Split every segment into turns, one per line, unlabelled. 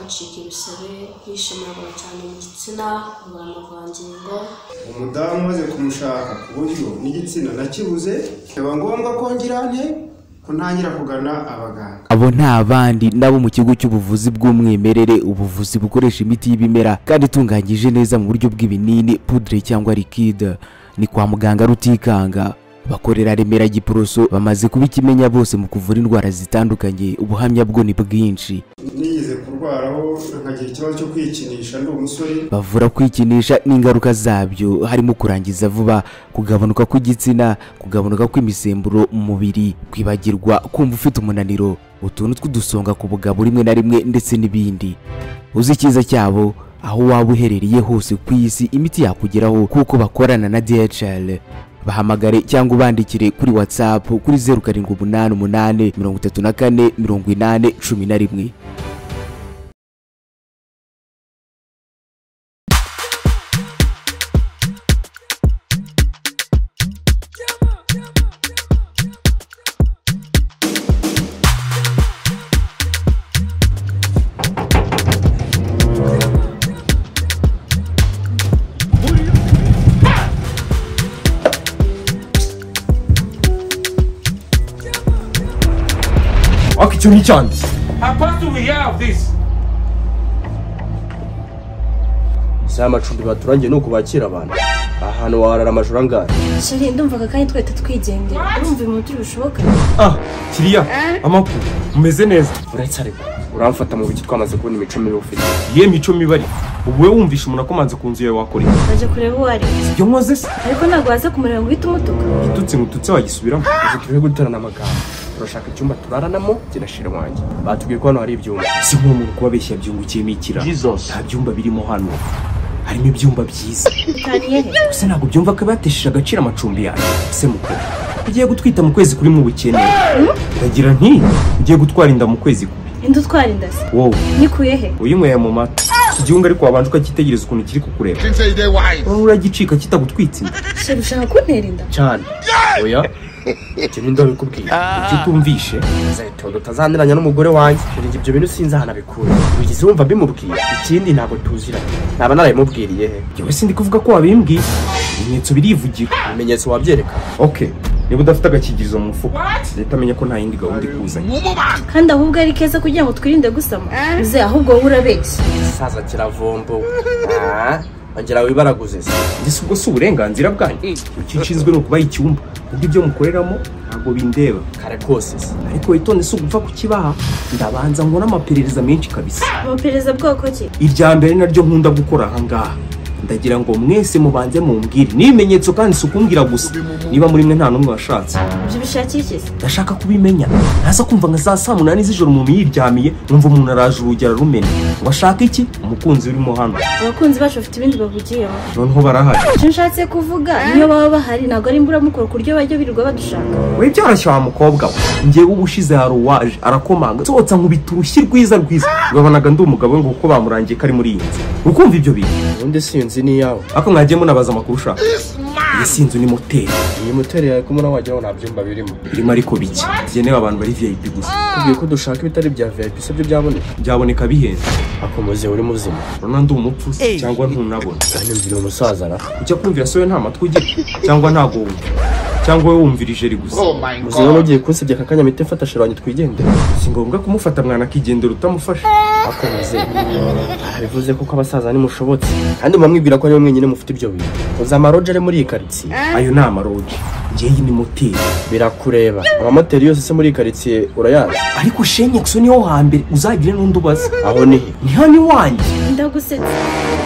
acika ibisebe, yishimagura cyane mu gitsina, abura amavangingo,
umudamu umaze kumushaka ku buryo n'igitsina nakibuze biba ngombwa ko ngira nte kuntangira kugana abaganga
abo nta bandi nabo mu kigo cy'ubuvuzi bw'umwimerere ubuvuzi bukoresha imiti y'ibimera kandi itunganyije neza mu buryo bw'ibinini pudre cyangwa likide ni kwa muganga rutikanga bakorera remera giporoso bamaze kuba ikimenya bose mu kuvura indwara zitandukanye ubuhamya bwo ni bwinshi
nigeze kurwaraho nkagira ikibazo cyo kwikinisha ndi umusore
bavura kwikinisha n'ingaruka zabyo harimo kurangiza vuba kugabanuka kw'igitsina kugabanuka kw'imisemburo mu mubiri kwibagirwa kumva ufite umunaniro utuntu tw'udusonga ku bugabo rimwe na rimwe ndetse n'ibindi uzi icyiza cyabo aho waba uherereye hose ku isi imiti yakugeraho kuko bakorana na DHL bahamagare cyangwa ubandikire kuri WhatsApp kuri 0788 34 18 11
Aka icyo ni icyanjye
How far do we have this?
si amacumbi baturangiye ni ukubakira abantu aha hantu waharara amajoro angahe
sheri ndumvaga kandi twahita twigendera urumva ibintu ntibishoboka
ah kiriya amakuru umeze neza urayicareba uramfata mu buki twamaze kubona imico mibi ufite ye mico mibi ari wowe wumvisha umuntu akomanze ku nzu yawe wakora iki
naje kureba uwo ari we.
ibyo nkoze se
ariko ntabwo waza kumureba ngo uhite umutuka
igitutsi ngututse wagisubiramo uvuga ibihe guterana amagambo turashaka icyumba turaranamo ginashira wanjye batubwiye ko hano hari ibyumba si nk'umuntu kubabeshya byungukiyemo ikira nta byumba birimo hano harimo ibyumba byiza
bitaniye he
ese ntabwo byumva ko batesheje agaciro amacumbi yawe se mukuru ugiye gutwita mu kwezi kuri mu bukene ndagira nti ugiye gutwara inda mu kwezi kubi
indi utwara indasi
wowe
nikuye he
uyinyweye mu mata iki gihunga ariko wabanje ukakitegereza ukuntu kiri kukureba wowe uragicika kitagutwitse inda
sheri ushaka kuntera inda
cyane oya ibyo ni ndo bikubwiye ibyo utumvishe nzayitonda utazaniranya n'umugore wanjye kugira ngo ibyo bintu sinzi ahantu abikura wigeze wumva bimubwiye ikindi ntabwo tuziranye ntaba narabimubwiriye he yewe sindi kuvuga ko wabimbwiye ibimenyetso birivugira ibimenyetso wabyereka oke niba udafite agakingirizo mu mufuka leta amenya ko nta yindi gahunda ikuzanye
kandi ahubwo ari keza kugira ngo twirinde gusama uze ahubwo wowe urabeshya
saza kiravombo ongera wibaraguze se mbese ubwo si uburenganzira bwanyu icyo nshinzwe ni ukubaha icyumba undi ibyo mukoreramo ntabwo bindeba kare kose se ariko witonde si ugupfa kukibaha ndabanza nkora amaperereza menshi kabisa
amaperereza bwoko ki
irya mbere naryo nkunda gukora ahangaha ndagira ngo mwese mubanze mumbwire n'ibimenyetso kandi si ukumbwira gusa niba muri mwe nta n'umwe washatse
ibyo ubishakira iki se
ndashaka kubimenya ntaza kumva nka saa saa munani z'ijoro umuntu yiryamiye numva umuntu araje urugi ararumena washaka iki umukunzi urimo hano
abakunzi bacu bafite ibindi bavugiyeho
noneho barahari
icyo nshatse kuvuga niyo baba bahari ntabwo ari imburamukoro ku buryo bajya birirwa badushaka
we byoroshye wa mukobwa we njyewe uba ushize hari uwaje arakomanga nsohotsa nkubita urushyi rwiza rwiza urabanaga ndi umugabo we ngo kuko bamurangiye ko ari muri iyi nzu ukumva ibyo bintu ubundi si iyo nzu ni iyawe ariko mwagiye munabaza amakuru ushaka iyi si inzu ni moteri iyi moteri yawe ko muna wagira ngo nta byumba birimo birimo ariko bike bigenewe abantu bari vip gusa kubwiye ko dushaka ibitari bya vip se byo byaboneka byaboneka bihenze akomoze uri muzima urabona ndi umupfu se cyangwa ntunabona ntumvira umusaza ra ujya kumvira se we nta matwi ugira cyangwa ntago wumva cyangwa wowe wumvira ijeri gusa muzima n'ugiye kunsebya aka kanya mite mfata shiranye twigendera si ngombwa kumufata mwana akigendera utamufashe akomeze bivuze kuko abasaza nimushobotse kandi mwamwibwira ko ariwe mwenyine mufite ibyo bintu uzi amaroje ari muri iyi karitsiye ayo ni amaroje ngeyi ni moteri birakureba amamoteri yose se muri iyi karitsiye urayazi ariko shenyekso niwo hambere uzagire n'undi ubaza aho ni he ni hano iwanjye
ndagusetsa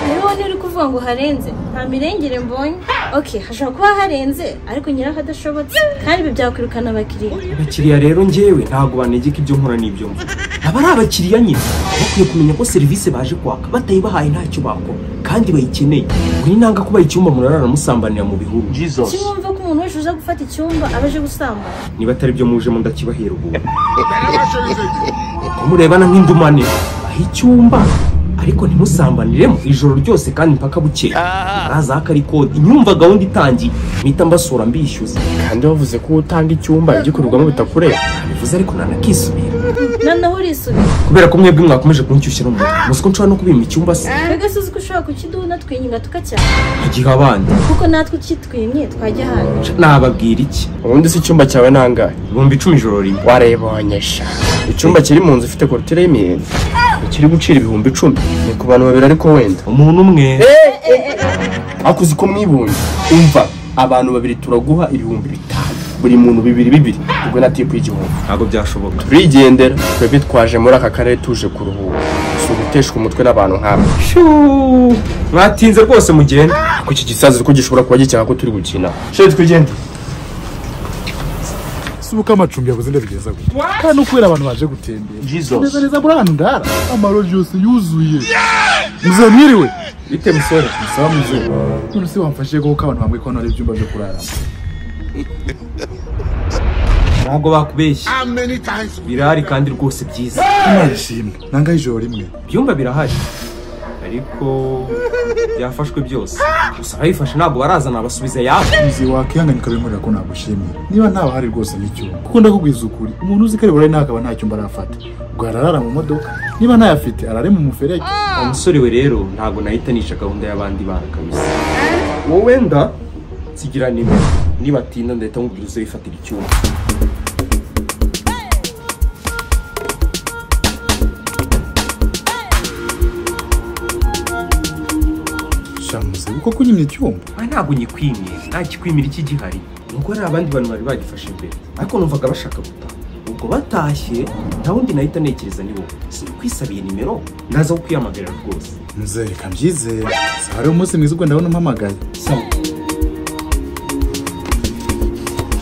rero niba uri kuvuga ngo harenze nta mirengere mbonye ok hashobora kuba harenze ariko nyiraho adashobotse kandi ibi byakwirukana abakiriya
abakiriya rero njyewe ntabwo banegeka ibyo nkora n'ibyo mvuga aba ari abakiriya nyine bakwiye kumenya ko serivisi baje kwaka batayibahaye ntacyo bakora kandi bayikeneye ngo ni nanga kuba icyumba murarara musambanira mu bihuru
kuki wumva ko umuntu wese uza gufata icyumba aba aje gusambana
niba atari byo mujemo ndakibahera ubuntu kumurebana nk'indumane aho icyumba ariko ntimusambaniremo ijoro ryose kandi mpaka bukeye araza ko ari kode inyumva gahunda itangiye mpita mbasura mbishyuza kandi wavuze ko utanga icyumba igikorerwamo bitakureba bivuze ariko nanakisubira
noneho urisubiye
kubera ko mwebwe mwakomeje kunshyushyira mu mutwe muzi ko nshobora no kubimba icyumba se
mbega si uzi ko ushobora kukiduna twinyiga tukacyana
igihe abandi
kuko natwe ukitwimye twajya ahantu
nababwira iki
ubundi se icyumba cyawe nangahe
ibihumbi icumi ijoro rimwe
warebonyesha icyumba kiri mu nzu ifite korutire y'imiyenzi kiri gucira ibihumbi icumi ni ku bantu babiri ariko wenda
umuntu umwe
ariko uzi ko mwibunze umva abantu babiri turaguha ibihumbi bitanu buri muntu bibiri bibiri ubwo na tipu y'igihumbi
ntabwo byashoboka
turigendera twebwe twaje muri aka karere tuje kuruhuka si uguteshwa umutwe n'abantu nk'aba
mwatinze rwose mugende
ko iki gisazi ko gishobora kuba gicyaha ko turi gukina sheri twigende
si uko amacumbi yabuze ndabigeza gute kandi no kubera abantu baje gutembera neza neza muri ahantu ndara amaroji yose yuzuye muzehe mwiriwe
bite musore
saba muzehe none se wamfashije kuko abantu bambwiye ko hano hari ibyumba byo kuraramo
ntabwo bakubeshye birahari kandi rwose byiza
nishimye nangaye ijoro rimwe
ibyumba birahari ariko byafashwe byose gusa ababifashe ntabwo barazana basubiza yabo
muzehe wakihanganye ukabimurira ko nagushimiye niba ntawahari rwose n'icyumba kuko ndakubwiza ukuri umuntu uzi ko ari burare ntakaba nta cyumba arafata ubwo ararara mu modoka niba ntayafite arare mu muferege
uwo musore we rero ntabwo nahita nisha gahunda y'abandi bana kabisa wowe wenda nsigira nimero nibatinda ndahita nkubwira uze wifatira icyuma
sha muzehe kuko kunyimye icyumba
aha ntabwo nyikwimye nta kikwimira iki gihari nuko hari abandi bantu bari bagifashe mbere ariko numvaga bashaka gutaha ubwo batashye nta wundi nahita ntekereza ni wowe sinkwisabiye nimero ndaza kukwiyamagarira rwose
muzehe reka mbyizere si hari umunsi mwiza ubwo ndabona umpamagaye
sawa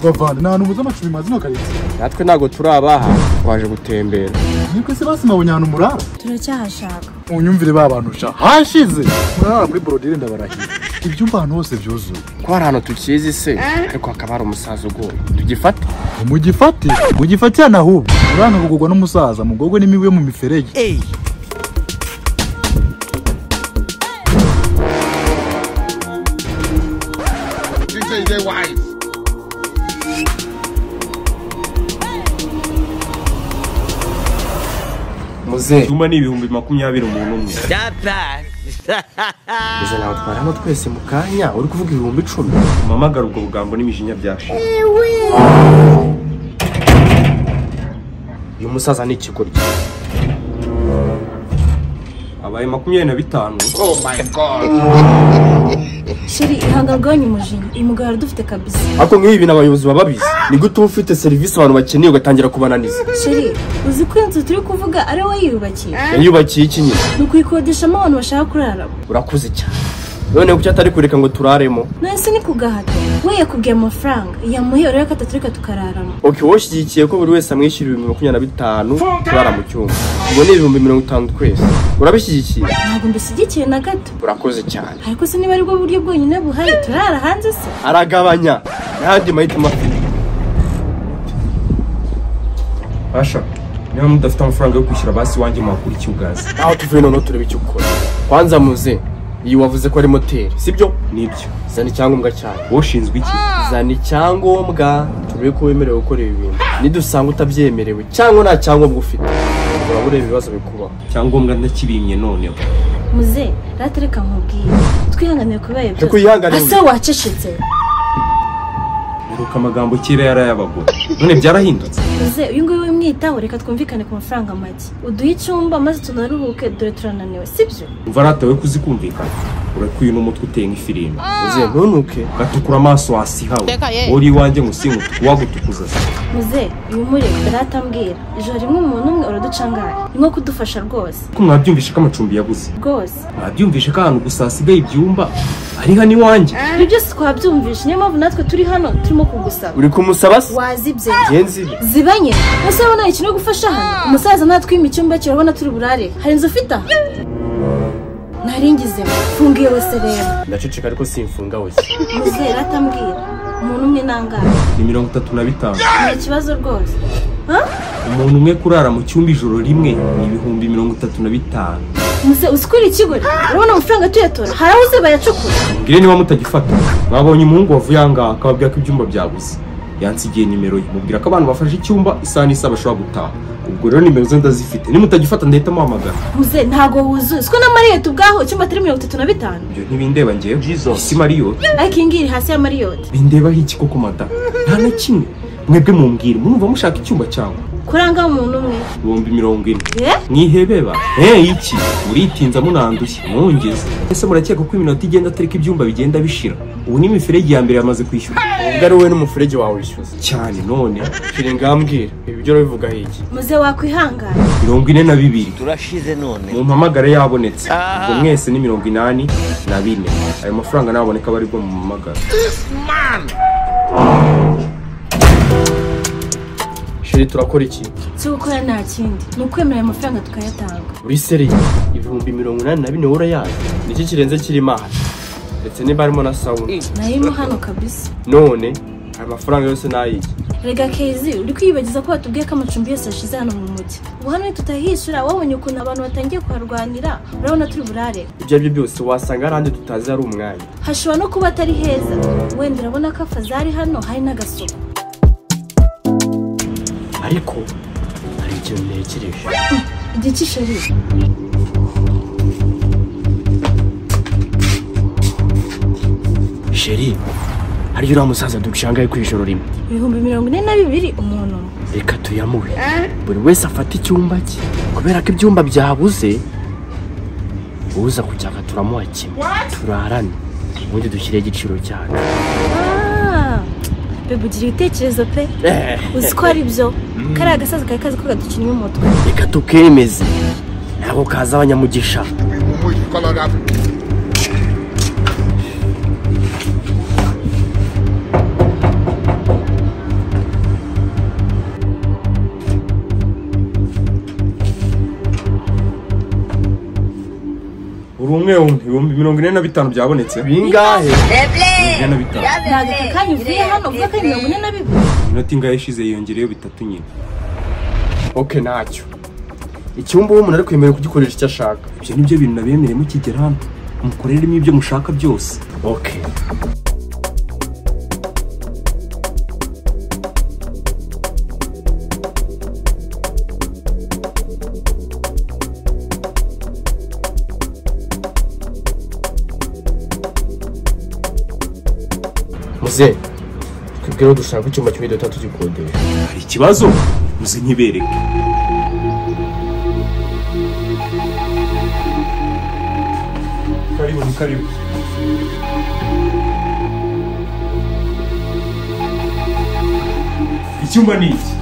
bavana ni ahantu muzi amacumbi mazima karenze
natwe ntabwo turi abaha twaje gutembera
niko se basi nabonye ahantu murara
turacyahashaka
unyumvire ba bantu sha hashize murara muri borodire ndabarahira ibyumba ahantu hose byuzuye
ko hari ahantu tukizi se ariko hakaba hari umusaza ugoye tugifata
mugifate mugifatira na hubwo urana kugurwa n'umusaza mugogwe n'imibu yo mu miferege
This is the wife.
muzehe
icyuma ni ibihumbi makumyabiri umuntu umwe
izo nawutwara hano twese mu kanya uri kuvuga ibihumbi icumi
mpamagara ubwo bugambo n'imijinya byashize
uyu musaza ni ikigoryi
abaye makumyabiri na bitanu
Oh my God.
shiri ihangaganye umujinya uyu mugabo aradufite kabisa
ariko nk'ibi abayobozi baba babizi ni gute uba ufite serivisi abantu bakeneye ugatangira kubananiza
shiri uzi ko iyo nzu turi kuvuga ari wowe yiyubakiye
yayubakiye iki nyine
ni ukuyikodeshamo abantu bashaka kuraramo
urakuze cyane noneho kuki atari kureka ngo turaremo
none se ni kugahata we yakubwiye amafaranga yamuhe urebe ko ataturika tukararamo
ok wowe ushyigikiye ko buri wese amwishyura ibihumbi makumyabiri na bitanu turara mu cyumba ubwo ni ibihumbi mirongo itanu twese urabishyigikiye
ntabwo mbishyigikiye na gato
urakoze cyane
ariko se niba aribwo buryo bwonyine buhari turara hanze se
aragabanya n'ayandi mahitamo afite
asha niba mudafite amafaranga yo kwishyura basi wanjye mwakura icyugazi
aho tuvuye noneho turebe icyo ukora kwanza muze iyi wavuze ko ari moteri sibyo
nibyo
zana icyangombwa cyane
ushinzwe iki
zana icyangombwa turebe ko wemerewe gukora ibi bintu nidusanga utabyemerewe cyangwa nta cyangombwa ufite uraba ureba ibibazo bikubaho
cyangombwa ntakibimye noneho
muze ratereka nkubwiye twihanganire kubibaye
Tukwihangane,
ase wacecetse
iruka amagambo kera yari ay'abagore none byarahindutse
muze uyu nguyu wimwitaho reka twumvikane ku mafaranga make uduhe icyumba maze tunaruhuke dore turananiwe sibyo
umva aratawe kuzikumvikana urekuye n'umutwe uteye nk'ifirimbi
muze ntunuke
gatukura amaso hasi hawe uri iwanjye ngo usimutuke uwagutukuza se
muze ibimureba ratambwira ijoro rimwe umuntu umwe uraducangara ni nko kudufasha rwose
ko mwabyumvishe ko amacumbi yabuze
rwose
mwabyumvishe ko ahantu gusa hasigaye ibyumba ari hano iwanjye
ibyo byose twabyumvishe niyo mpamvu natwe turi hano turimo kugusaba
uri kumusaba se
wazibye
ngenzi be
zibanye ese urabona ikintu yo gufasha hano umusaza natwima icyumba cye urabona turi burare hari inzu ufite aha naringize funga iyo wese rero
ndaceceka ariko simfunga wese
muze ratambwira umuntu umwe nangaye
ni mirongo itatu na bitanu
nta kibazo rwose Ha?
umuntu umwe kurara mu cyumba ijoro rimwe ni ibihumbi mirongo itatu na bitanu
muze uzikurira ikigo urabona amafaranga tuyatora hari aho uze bayacukura
mbwire niba mutagifata mwabonye umuhungu wavuye aha ngaha akababwira ko ibyumba byabuze yansigiye nimero ye mubwira ko abantu bafashe icyumba isaha n'isaha bashobora gutaha ubwo rero nimero ze ndazifite nimutagifata ndahita muhamagara
Uze ntago wuzuye siko na mariyoti ubwaho icyumba turi mirongo itatu na bitanu
ibyo ntibindeba ngewe isi mariyoti
ariko iyi ngiyi iri hasi ya mariyoti
bindebaho iki koko mada nta na kimwe mwebwe mumbwira mwumva mushaka icyumba cyawe
kuranga umuntu umwe
ibihumbi mirongo ine
Eh?
mwihebeba eh iki uritinza munandushye mwongeze ese murakeka ko iminota igenda atariko ibyumba bigenda bishira ubu ni imiferege ya mbere yamaze kwishyura
ubwo ari wowe n'umufurege wawe wishyuza
cyane none
shira ingambwira ibi byo urabivuga hiki
muze wakwihangana
mirongo ine na bibiri
turashize none
mu mpamagare yabonetse ubwo mwese ni mirongo inani na bine ayo mafaranga naboneka aba aribwo mu mpamagara
shira turakora iki
cyo gukora nta kindi ni ukwemera ayo mafaranga tukayatanga
uri seri ibihumbi mirongo inani na bine wowe urayazi niki kirenze kirimo aha ndetse niba harimo na sawuna
narimo hano kabisa
none aya mafaranga yose ni ayiki
rega kezi uri kwiyibagiza ko watubwiye ko amacumbi yose yashize hano mu mujyi ubu hano tutahishyura wabonye ukuntu abantu batangiye kuharwanira urabona turi burare
ibyo ari byo byose wasanga hari ahandi tutazi hari umwanya
hashobora no kuba atari heza wenda urabona ko afazari hano hari n'agasuku
ariko hari ikintu ntekereje
igice isheri
sheri hariyo uriya musaza dushangaye ku ijoro rimwe
ibihumbi mirongo ine na bibiri umuntu umwe
reka tuyamuhe buri wese afata icyumba cye kubera ko ibyumba byabuze uza kujyaga turamuha kimwe turarane ubundi dushyire igiciro cyacu
Ah, bebe ugira ibitekerezo pe uzi ko ari byo kariya gasaza kari kazi ko gadukinywa umutwe
reka tukemeze ntabwo kaza abanyamugisha
Muito colorado.
buri umwe umwe ibihumbi mirongo ine na bitanu byabonetse
bingahe
ine na bitanu
ntabwo aka kanya uvuye hano uvuga ko ari mirongo ine na bibiri
inota ingahe ishize yiyongereyeho bitatu nyine
oke ntacyo icyumba uwo umuntu ari kwemerewe kugikoresha icyo ashaka
ibyo ni byo bintu nabemereye mukigera hano mukoreremo ibyo mushaka byose
oke muze twibwire aho dushaka icyumba kimwe dutatu gikodesha
hari ikibazo muze nkibereke karibu ni karibu icyumba ni iki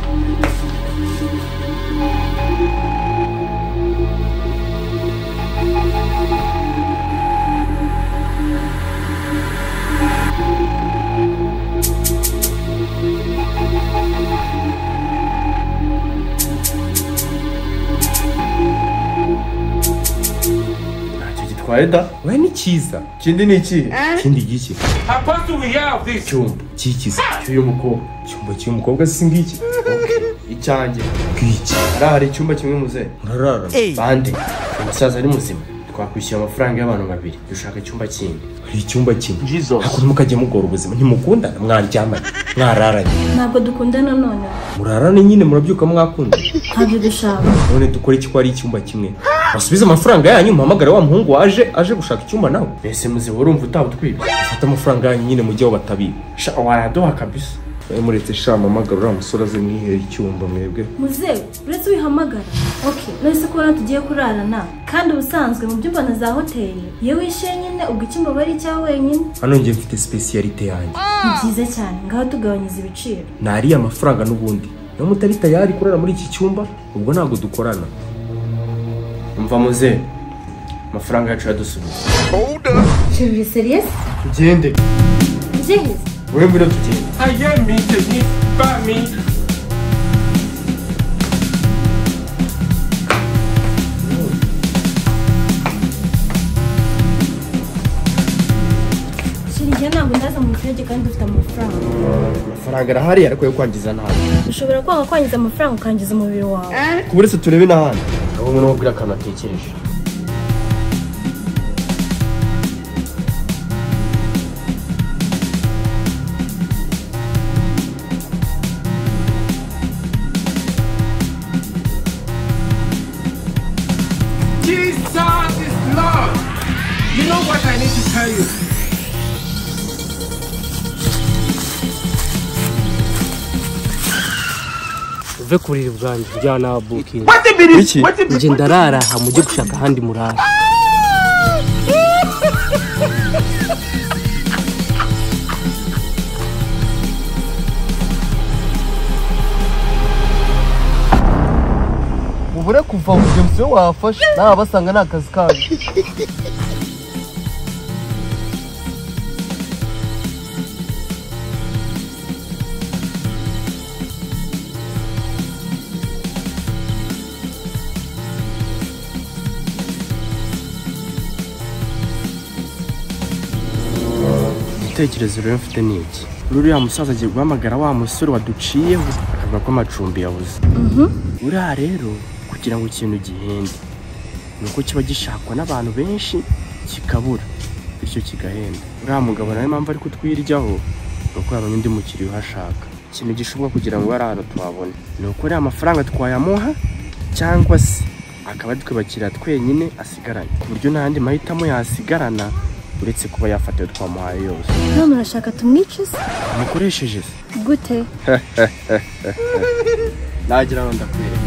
ntacyo gitwaye da
we ni cyiza
ikindi ni ikihe
ikindi giki
icyumba
cyikiza
cy'uyu mukobwa
icyumba cy'uyu mukobwa si ngiki
icyanjye
bw'iki
hariya hari icyumba kimwe muze
murarara
bande umusaza ari muzima twakwishyura amafaranga y'abantu babiri dushaka icyumba kindi
hari icyumba kimwe hakuno mukajya mugora ubuzima ntimukundana mwaryamanye mwararanye
ntabwo dukundana none
murarane nyine murabyuka mwakunda
ntabyo dushaka
none dukore iki ko ari icyumba kimwe basubize amafaranga yanyu muhamagare wa muhungu waje aje gushaka icyumba nawe
mbese muzima urumva utaba utwibye
fata amafaranga yanyu nyine mujye aho batabiba
sha wayaduha kabisa
bari muretse sha muhamagare uriya musore aze mwihere icyumba mwebwe
muzewe uretse uyihamagara ok nahise ko hano tugiye kurarana kandi ubusanzwe mu byumba na za hoteli iyo wishyuye nyine ubwo icyumba aba ari icyawe wenyine
hano njye mfite sipesiyalite yanjye
ni byiza cyane ngaho tugabanyiriza ibiciro
nariya amafaranga n'ubundi niba mutari tayari kurara muri iki cyumba ubwo ntabwo dukorana
umva muze amafaranga yacu yadusubiza
uri seriyesi
tugende
byihise
wowe mbwira tugende
shirigiye ntabwo ndaza mu muturage kandi dufite amafaranga
amafaranga arahari ariko yo kwangiza nabi
ushobora kwanga kwangiza amafaranga ukangiza umubiri wawe
ku buretse turebe n'ahandi aho umuntu ubwira akantu atekereje
You know what I need to tell you?
uve kurira ubwanjye ujyana na bukingi
iki
njye ndarara aha mujye gushaka ahandi murara
ubure kuva mugenzi we wafashe nawe basanga ni akazi kanyu
igitekerezo rero mfite ni iki ruriya musaza agiye guhamagara wa musore waduciyeho akavuga ko amacumbi yabuze uriya rero kugira ngo ikintu gihende ni uko kiba gishakwa n'abantu benshi kikabura bityo kigahenda uriya mugabo nawe impamvu ari kutwiryaho ni uko yabonye undi mukiriya uhashaka ikintu gishoboka kugira ngo ari ahantu tuhabone ni uko uriya mafaranga twayamuha cyangwa se akaba ari twe bakiriya twenyine asigaranye ku buryo nta yandi mahitamo yasigarana uretse kuba yafata ayo twamuhaye yose
None murashaka tumwice se
mukoresheje se
gute
nagira ngo ndakwereka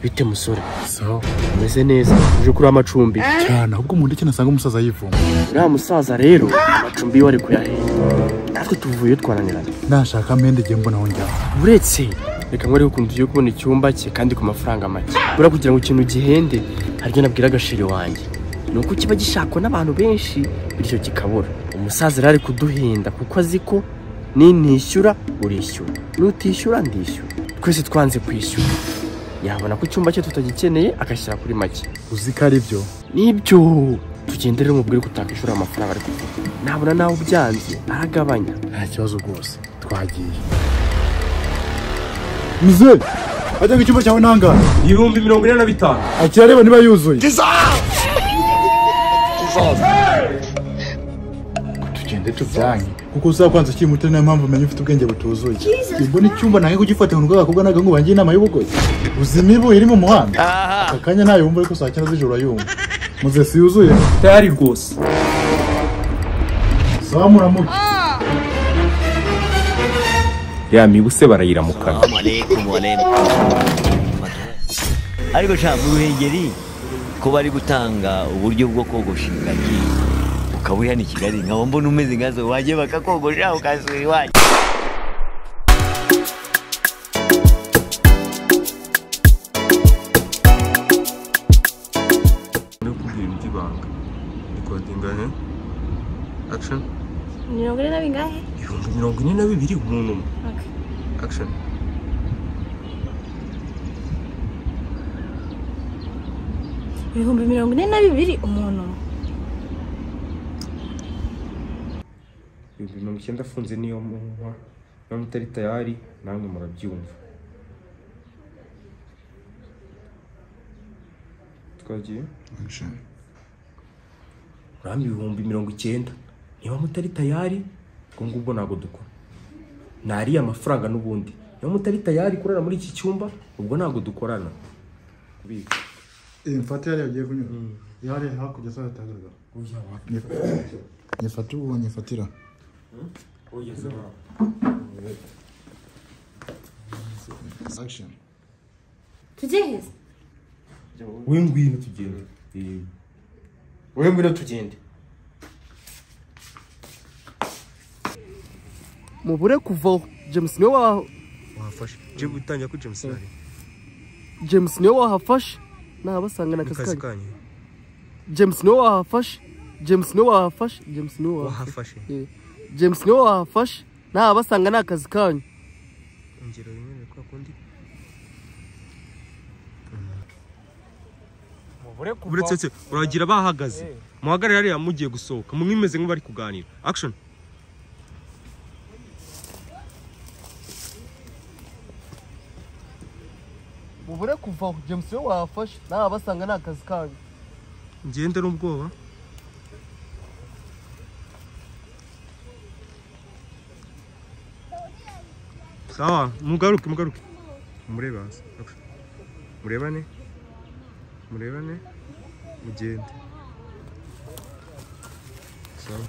bite musore
sawa
umeze neza uje kuri amacumbi
cyane ahubwo mu ndeke nasanga umusaza yivumba
uriya musaza rero amacumbi yiwe ari kuyahenda natwe tuvuye twananirana
nashaka amende igihe mbona aho njyana
uretse reka ngo ariko ukuntu tugiye kubona icyumba cye kandi ku mafaranga make buriya kugira ngo ikintu gihende hari ibyo nabwira agashiri wanjye ni uko kiba gishakwa n'abantu benshi bityo kikabura umusaza rero ari kuduhinda kuko azi ko nintishyura urishyura nutishyura ndishyura twese twanze kwishyura yabona ko icyumba cye tutagikeneye agashyira kuri make
uzi ko ari byo
nibyo tugendere umubwire ko utakwishyura amafaranga ari kuvuga nabona nawe ubyanze aragabanya
nta kibazo rwose twagiye mize ajya ngo icyumba cyawe nangahe
ibihumbi mirongo ine na bitanu
akirareba niba yuzuye tugende tujyanye kuko uzakwanza ukiri muto niyo mpamvu umenye ufite ubwenge butuzuye mbona icyumba nange kugifata ngo agakobwa n'agahungu bangiye inama y'ubugoyi uzi imibu iri mu muhanda aka kanya ntayumva ariko saa cyenda z'ijoro ayumva muzesi yuzuye
tayari rwose
zamuramuke
ya mibu se barayiramukana
ariko sha mu ruhengeri ko bari gutanga uburyo bwo kogosha ingagi ukaba uri hano i kigali nkaba mbona umeze nkazo wajye bakakogosha ukasura iwanyu
mirongo ine na bingahe
ibihumbi mirongo ine na bibiri umuntu umwe
Okay.
action
ibihumbi mirongo ine na bibiri umuntu umwe.
ibihumbi mirongo icyenda afunze niyo munywa namwe utari tayari namwe murabyumva twagiye urambi ibihumbi mirongo icyenda niba mutari tayari ubwo ngubwo ntabwo dukora nariya amafaranga n'ubundi niba mutari tayari kurara muri iki cyumba ubwo ntabwo dukorana kubika
mfate yari yagiye kunyura yari hakurya saa yatagaragara nyifate ubu nyifatira action
tujye heza
we ngwino tugende we ngwino tugende
mubure kuvaho james niwe waho
wafashe jya gutangira kuri james ari
james niwe wahafashe nabasanga na
akazi
akazi kanyu
kanyu
james niwe wahafashe james niwe wahafashe james niwe wahafashe
wahafashe
Eh, james niwe wahafashe nabasanga ni akazi kanyu
ingero rimwe ni kwa kundi uretse uretse uragira bahagaze muhagarare hariya mugiye gusohoka mumwimeze nk'abari kuganira action
mubure kuva aho james we wafashe nawe basanga ni akazi kanyu
ngende n'ubwoba sawa mugaruke mugaruke murebe hasi murebane murebane mugende sawa